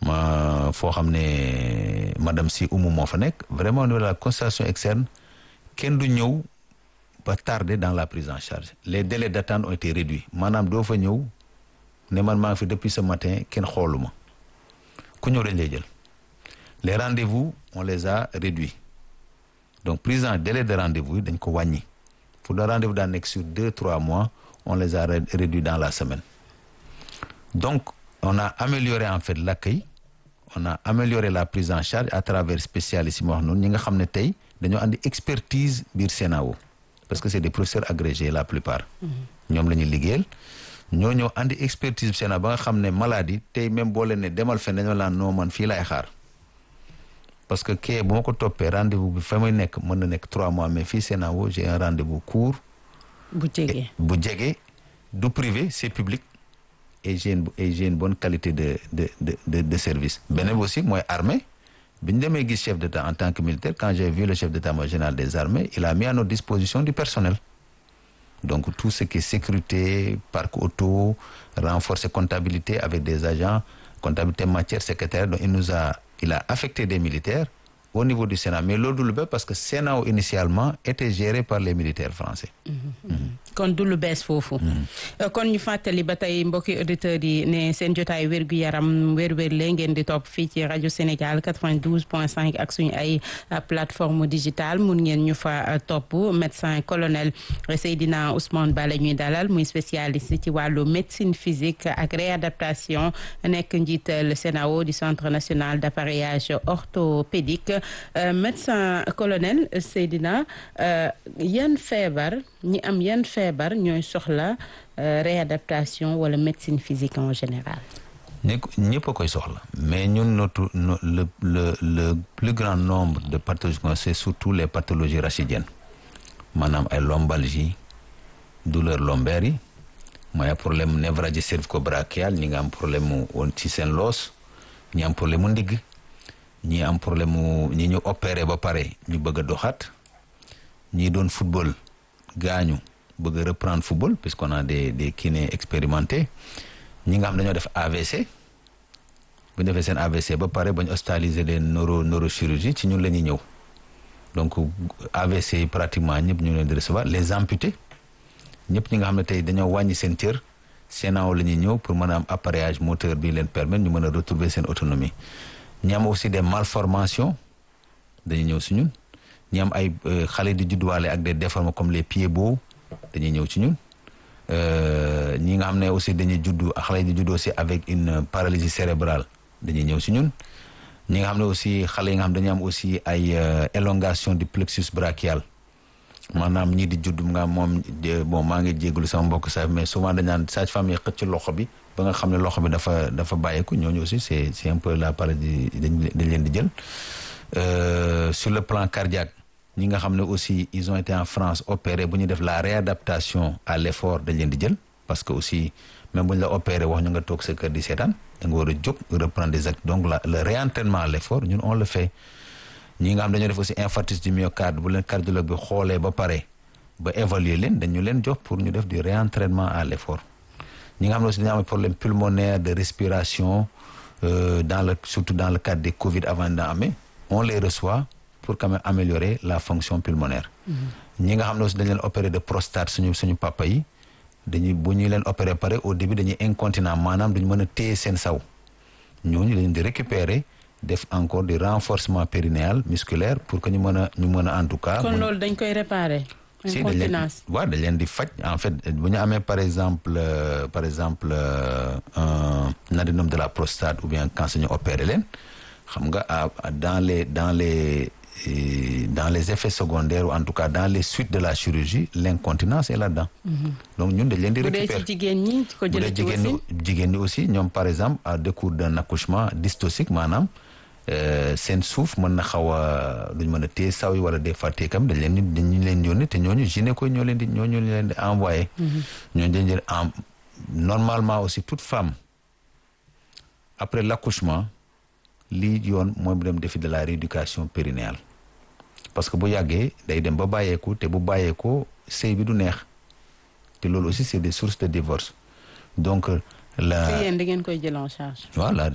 ma foo xam ne madame si Oumou moo fa nekk vraiment au niveau de la consultation externe kenn du ñëw ba tardé dans la prise en charge les délais d'attente ont été réduits maanaam doo fa ñëw ne man maa ngi fi depuis ce matin kenn xooluma ku ñëw dañ lay jël les rendez-vous on les a réduits donc prise en délai de rendez-vous yi dañ ko wàññi pour le rendez-vous daan nekk sur deux trois mois on les a réduits dans la semaine donc on a amélioré en fait l'accueil on a amélioré la prise en charge à travers spécialistes yi ma wax noonu ñi nga xam ne tey dañoo andi expertise biir CNAO parce que c'est des professeurs agrégés la plupart ñoom la ñuy liggéeyal ñoo ñëw andi expertise bi CNAO ba nga xam ne maladie tey même boo leen ne demal fen dañoo laan noo man fii laay xaar parce que kee bu ma ko toppee rendez-vous bi fa may nekk mën na nekk trois mois mais fii CNAO j'ai un rendez-vous court bu jege bu jege du privé c'est public et j'ai une et j'ai une bonne qualité de de de de, de service beneen aussi mooy armée bi ñu demee gis chef d'État en tant que militaire quand j'ai vu le chef d'état-major général des armées il a mis à notre disposition du personnel donc tout ce qui est sécurité parc auto renforcer comptabilité avec des agents comptabilité matière secrétaire donc il nous a il a affecté des militaires au niveau du Sénat mais loolu du lu bees parce que Sénat initialement était géré par les militaires français. kon du lu bees foofu. kon ñu fàttali ba tey mbokki auditeurs yi ne seen jotaay wérgu yaram wér-wér la ngeen di topp fii ci rajo Sénégal 92.5 ak suñu ay plateforme digitale mun ngeen ñu fa topp médecin colonel Seydina Ousmane Ba la ñuy dalal muy spécialiste ci wàllu médecine physique ak réadaptation nekk njiital CNAO du centre national d'appareillage orthopédique médecin colonel Seydina yan feebar ñi am yan feebar ñooy soxla réadaptation wala médecine physique en général. ñëpp a koy soxla mais ñun notre le le le plus grand nombre de pathologies c'est surtout les pathologies rachidiennes maanaam ay lombalgie douleur lombaire yi mooy problème névralgie cervico-brachiale ñi nga am problème mu woon ci seen loos ñi am problème mu ndigg ñi am problème mu ñi ñu opéré ba pare ñu bëgg a doxaat ñi doon football gaañu bëgg a reprendre football puisqu'on a des des kinés expérimentés ñi nga xam dañoo def AVC bu ñu defee seen AVC ba pare ba ñu hospitaliser leen neuro neurochirurgie ci ñun la ñuy ñëw donc AVC yi pratiquement ñëpp ñu leen di recevoir les amputés ñëpp ñi nga xam ne tey dañoo wàññi seen cër CNAO la ñuy ñëw pour mën a am appareillage moteur bi leen permettre ñu mën a retrouver seen autonomie ñi am aussi des malformations dañuy ñëw si ñun ñi am ay xale di judduwaale ak des déformes comme les pieds beaux dañuy ñëw ci ñun ñi nga xam ne aussi dañuy juddu xale di juddu aussi avec une paralysie cérébrale dañuy ñëw si ñun ñi nga xam ne aussi xale yi nga xam dañuy am aussi ay élongation du plexus brachial maanaam ñii di judd nga moom bon maa ngi jégalu sama mbokk sax mais souvent dañ naan sage-femme yi xëcc ci loxo bi ba nga xam ne loxo bi dafa dafa bàyyeeku ñooñu aussi c'est c'est un peu la paralysie dañ dañ leen di jël sur le plan cardiaque ñi nga xam ne aussi ils ont été en France opérés bu ñu def la réadaptation à l'effort dañ leen di jël parce que aussi même bu ñu la opéré wax ñu nga toog sa kër di seetaan da nga war a jóg reprendre des actes donc la le réentraînement à l'effort ñun on le fait ñi nga xam dañoo def aussi infarctus du myocarde bu leen cardiologue bi xoolee ba pare ba évaluer leen dañu leen jox pour ñu def du réentraînement à l'effort ñi nga xam ne aussi dañoo am problème pulmonaire de respiration euh, dans le surtout dans le cadre des Covid avant daa amee on les reçoit pour quand même améliorer la fonction pulmonaire ñi nga xam ne aussi dañ leen opérer de prostate suñu suñu papa yi dañuy bu ñu leen opérer pare au début dañuy incontinent maanaam duñu mën a téye seen saw ñooñu dañu di récupérer def encore du renforcement périnéal musculaire pour que ñu mën a ñu mën a en tout cas. kon loolu dañ koy réparer. si dañ leen waaw dañ leen di faj en fait bu ñu amee par exemple euh, par exemple euh, un adénome de la prostate ou bien cancer ñu opérer leen xam nga dans les dans les dans les effets secondaires ou en tout cas dans les suites de la chirurgie l'incontinence est là-dedans. donc ñun dañ leen di récupérer bu dee ci jigéen ñi ko jëlee ci jigéen ñi jigéen ñi aussi ñoom par exemple à décours d'un accouchement dystocique maanaam seen suuf mën na xaw a duñ mën a téye saw yi wala des fois téekam dañ leen di dañu leen yónni te ñooñu gynéco ñoo leen di ñooñu leen di envoyé. ñooñu dañ leen en normalement aussi toute femme après l'accouchement lii yoon mooy bu dem défi de la rééducation périnéale parce que bu yàggee day dem ba bàyyeeku te bu bàyyeekoo sëy bi du neex te loolu aussi c'est des sources de divorce donc la te yéen da ngeen koy jël en charge. voilà